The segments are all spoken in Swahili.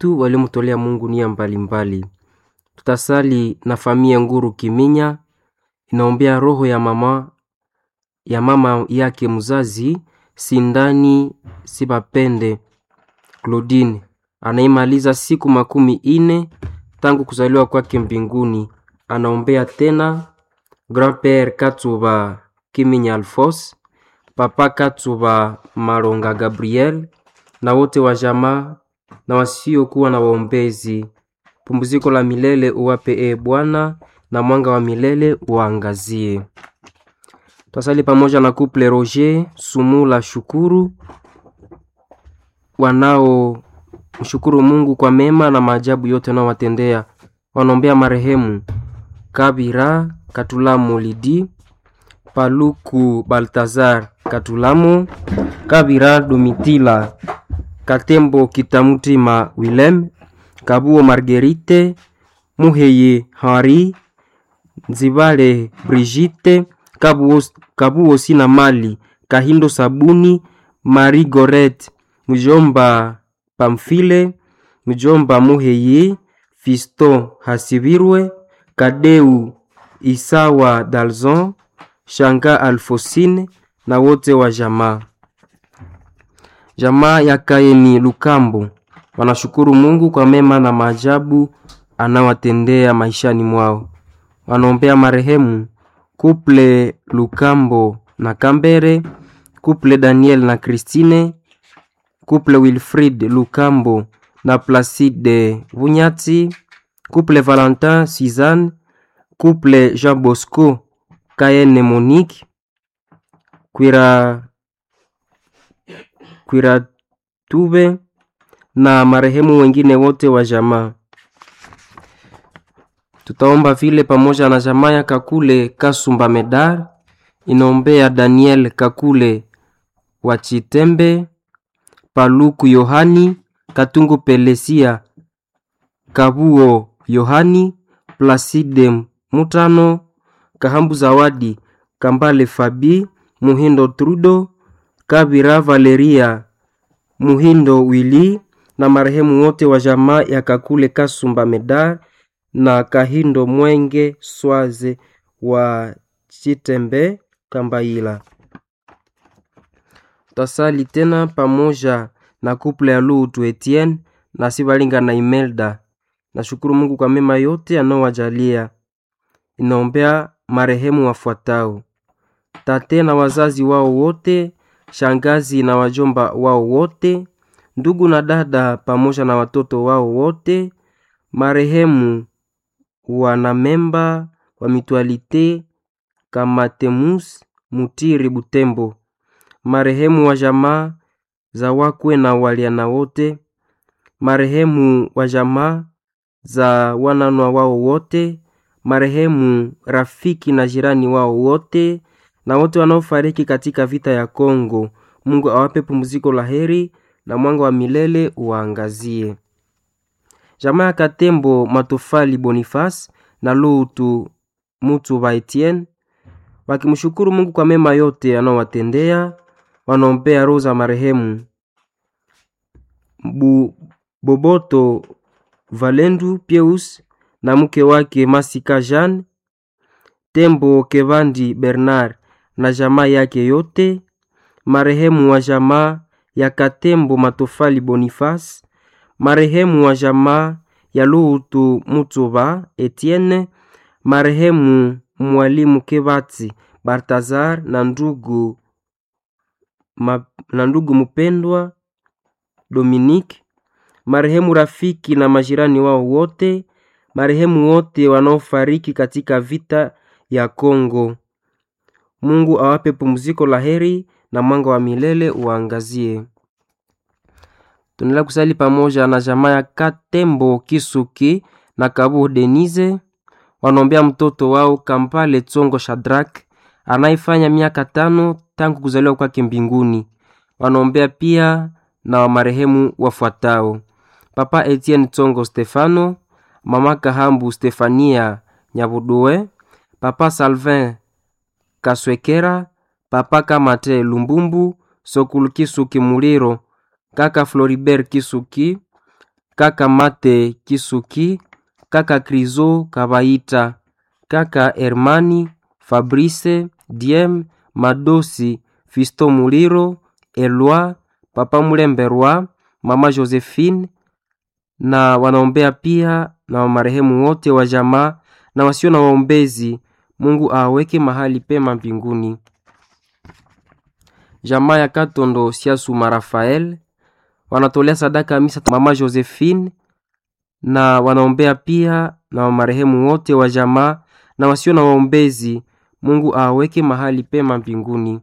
wetu waliomtolea Mungu nia mbalimbali. Tutasali na familia Nguru Kiminya, inaombea roho ya mama ya mama yake mzazi Sindani Sibapende Claudine anaimaliza siku makumi ine tangu kuzaliwa kwake mbinguni. Anaombea tena grand-père Katsuba Kiminya Alphonse, papa Katsuba Maronga Gabriel na wote wa jamaa na wasiokuwa na waombezi. Pumziko la milele uwape e Bwana, na mwanga wa milele uangazie. Twasali pamoja na couple Roger Sumula Shukuru wanao mshukuru Mungu kwa mema na maajabu yote anaowatendea. Wanaombea marehemu Kabira Katulamu Lidi, Paluku Baltazar Katulamu, Kabira Domitila, Katembo Kitamutima Willem, Kabuo Marguerite, Muheye Hari, Nzibale Brigitte, Kabuo, Kabuo Sina Mali, Kahindo Sabuni, Marie Goret, Mjomba Pamfile, Mjomba Muheye, Fisto Hasibirwe, Kadeu Isawa Dalzon, Shanga Alfosine na wote wa jamaa. Jamaa ya Kaeni Lukambo wanashukuru Mungu kwa mema na maajabu anawatendea maishani mwao. Wanaombea marehemu Kuple Lukambo na Kambere, Kuple Daniel na Christine, Kuple Wilfrid Lukambo na Placide Vunyati, Kuple Valentin Suzanne, Kuple Jean Bosco Kaene Monique, Kwira Kwira Tube na marehemu wengine wote wa jamaa. Tutaomba vile pamoja na jamaa ya Kakule Kasumba Medar inaombea Daniel Kakule wa Chitembe, Paluku Yohani, Katungu Pelesia, Kabuo Yohani, Placide Mutano, Kahambu Zawadi, Kambale Fabi, Muhindo Trudo, Kabira Valeria, Muhindo Wili na marehemu wote wa jamaa ya Kakule Kasumba Medar na Kahindo Mwenge Swaze wa Chitembe Kambaila. Tasali tena pamoja na kuple ya Lutu Etienne na Sibalinga na Imelda. Nashukuru Mungu kwa mema yote anaowajalia. Inaombea marehemu wafuatao: tate na wazazi wao wote, shangazi na wajomba wao wote, ndugu na dada pamoja na watoto wao wote, marehemu wanamemba wa mitualite Kamatemus Mutiri Butembo, marehemu wa jamaa za wakwe na waliana wote, marehemu wa jamaa za wananwa wao wote, marehemu rafiki na jirani wao wote, na wote wanaofariki katika vita ya Kongo. Mungu awape pumziko la heri na mwanga wa milele uwaangazie. Jamaa ya Katembo Matofali Boniface na Lutu Mutu ba Etienne wakimshukuru Mungu kwa mema yote anaowatendea, wanaombea roho za marehemu Bu, Boboto Valendu Pieus na mke wake Masika Jean Tembo Kevandi Bernard na jamaa yake yote, marehemu wa jamaa ya Katembo Matofali Boniface, marehemu wa jamaa ya Lutu Mutuba Etienne, marehemu mwalimu Kebati Bartazar na ndugu ma, na ndugu mpendwa Dominique, marehemu rafiki na majirani wao wote, marehemu wote wanaofariki katika vita ya Kongo. Mungu awape pumziko la heri na mwanga wa milele uangazie. Tunaendelea kusali pamoja na jamaa ya Katembo Kisuki na Kabu Denise, wanaombea mtoto wao Kampale Tsongo Shadrak anayefanya miaka tano tangu kuzaliwa kwake mbinguni. Wanaombea pia na wa marehemu wafuatao: Papa Etienne Tsongo Stefano, Mama Kahambu Stefania Nyabudoe, Papa Salvin Kaswekera, Papa Kamate Lumbumbu, Sokulu Kisuki Muliro, Kaka Floribert Kisuki, kaka Mate Kisuki, kaka Krizo Kabaita, kaka Hermani Fabrice Diem Madosi Fisto Muliro Elwa Papa Mulemberwa Mama Josephine na wanaombea pia na marehemu wote wa jamaa na wasio na waombezi. Mungu aweke mahali pema mbinguni. Jamaa ya Katondo Siasuma Rafael wanatolea sadaka ya misa Mama Josephine na wanaombea pia na marehemu wote wa jamaa na wasio na waombezi. Mungu aweke mahali pema mbinguni.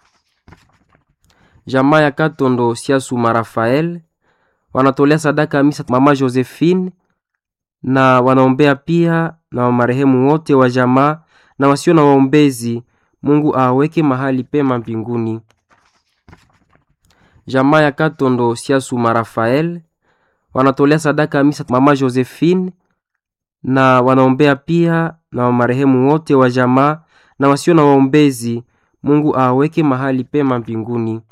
Jamaa ya Katondo Siasuma Rafael wanatolea sadaka ya misa Mama Josephine na wanaombea pia na marehemu wote wa jamaa na wasio na waombezi. Mungu aweke mahali pema mbinguni. Jamaa ya Katondo Siasuma Rafael wanatolea sadaka ya misa Mama Josephine na wanaombea pia na marehemu wote wa jamaa na wasio na waombezi. Mungu aweke mahali pema mbinguni.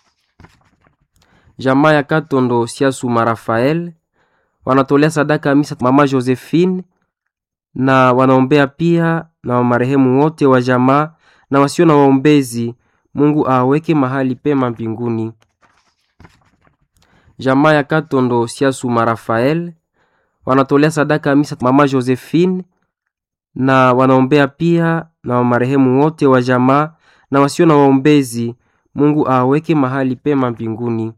Jamaa ya Katondo Siasuma Rafael wanatolea sadaka ya misa Mama Josephine na wanaombea pia na marehemu wote wa jamaa na wasio na waombezi. Mungu aweke mahali pema mbinguni. Jamaa ya Katondo Siasuma Rafael wanatolea sadaka ya misa Mama Josephine na wanaombea pia na marehemu wote wa jamaa na wasio na waombezi. Mungu aweke mahali pema mbinguni.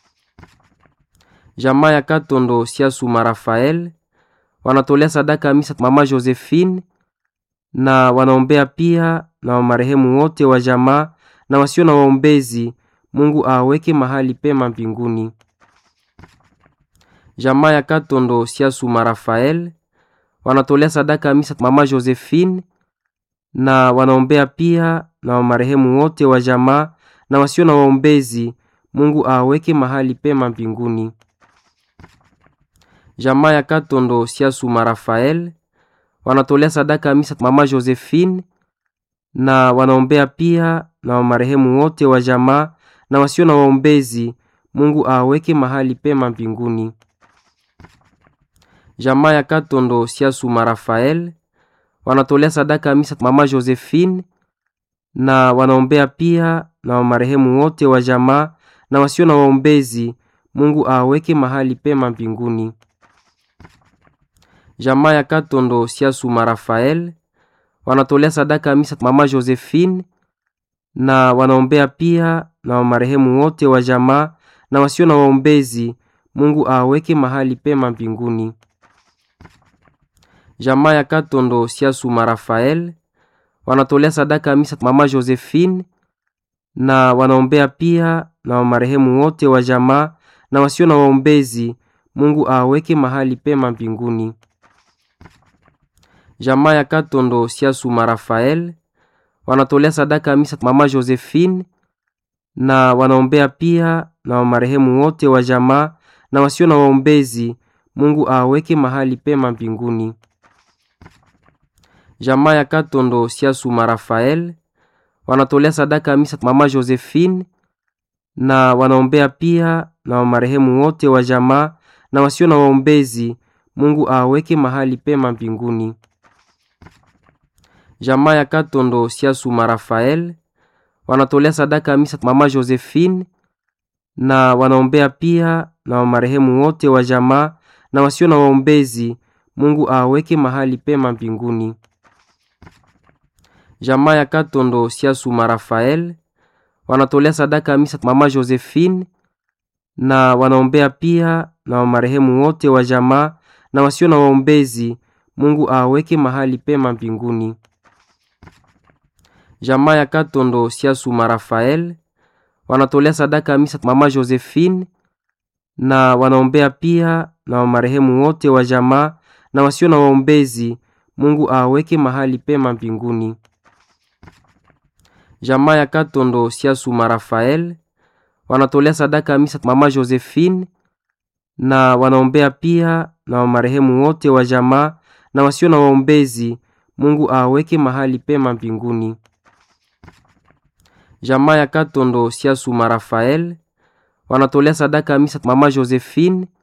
Jamaa ya Katondo Siasuma Rafael wanatolea sadaka ya misa Mama Josephine na wanaombea pia na marehemu wote wa jamaa na wasio na waombezi. Mungu aweke mahali pema mbinguni. Jamaa ya Katondo Siasuma Rafael wanatolea sadaka ya misa Mama Josephine na wanaombea pia na marehemu wote wa jamaa na wasio na waombezi. Mungu aweke mahali pema mbinguni. Jamaa ya Katondo Siasuma Rafael wanatolea sadaka ya misa Mama Josephine na wanaombea pia na marehemu wote wa jamaa na wasio na waombezi. Mungu aweke mahali pema mbinguni. Jamaa ya Katondo Siasuma Rafael wanatolea sadaka ya misa Mama Josephine na wanaombea pia na marehemu wote wa jamaa na wasio na waombezi. Mungu aweke mahali pema mbinguni. Jamaa ya Katondo Siasuma Rafael wanatolea sadaka ya misa Mama Josephine na wanaombea pia na marehemu wote wa jamaa na wasio na waombezi. Mungu aweke mahali pema mbinguni. Jamaa ya Katondo Siasuma Rafael wanatolea sadaka ya misa Mama Josephine na wanaombea pia na marehemu wote wa jamaa na wasio na waombezi. Mungu aweke mahali pema mbinguni. Jamaa ya Katondo Siasuma Rafael wanatolea sadaka ya misa Mama Josephine na wanaombea pia na marehemu wote wa jamaa na wasio na waombezi. Mungu aweke mahali pema mbinguni. Jamaa ya Katondo Siasuma Rafael wanatolea sadaka ya misa Mama Josephine na wanaombea pia na marehemu wote wa jamaa na wasio na waombezi. Mungu aweke mahali pema mbinguni. Jamaa ya Katondo Siasuma Rafael wanatolea sadaka ya misa Mama Josephine na wanaombea pia na marehemu wote wa jamaa na wasio na waombezi. Mungu aweke mahali pema mbinguni. Jamaa ya Katondo Siasuma Rafael wanatolea sadaka ya misa Mama Josephine na wanaombea pia na marehemu wote wa jamaa na wasio na waombezi. Mungu aweke mahali pema mbinguni. Jamaa ya Katondo Siasuma Rafael wanatolea sadaka ya misa Mama Josephine na wanaombea pia na marehemu wote wa jamaa na wasio na waombezi. Mungu aweke mahali pema mbinguni. Jamaa ya Katondo Siasuma Rafael wanatolea sadaka ya misa Mama Josephine na wanaombea pia na marehemu wote wa jamaa na wasio na waombezi. Mungu aweke mahali pema mbinguni. Jamaa ya Katondo Siasuma Rafael wanatolea sadaka ya misa Mama Josephine